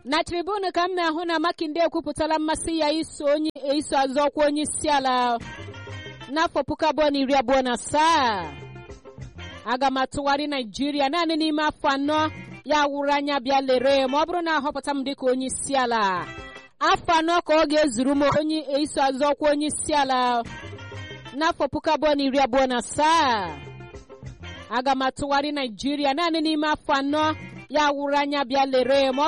na tribunu ka m na-ahụ na makinde ekwupụtala mmasị ya iso onye iso azọ ọkwa onye isi ala n'afọ puku abụọ na iri abụọ na asaa aga m atụgharị naijiria naanị n'ime afọ anọ ya wụrụ anya bịa lere ma ọ bụrụ na ahọpụta m dịka onye isi ala afọ anọ ka ọ ga-ezuru m onye iso azọ ọkwa onye isi ala n'afọ puku abụọ na iri abụọ na asaa aga m atụgharị naijiria naanị n'ime afọ anọ ya wụrụ anya bịa lere ma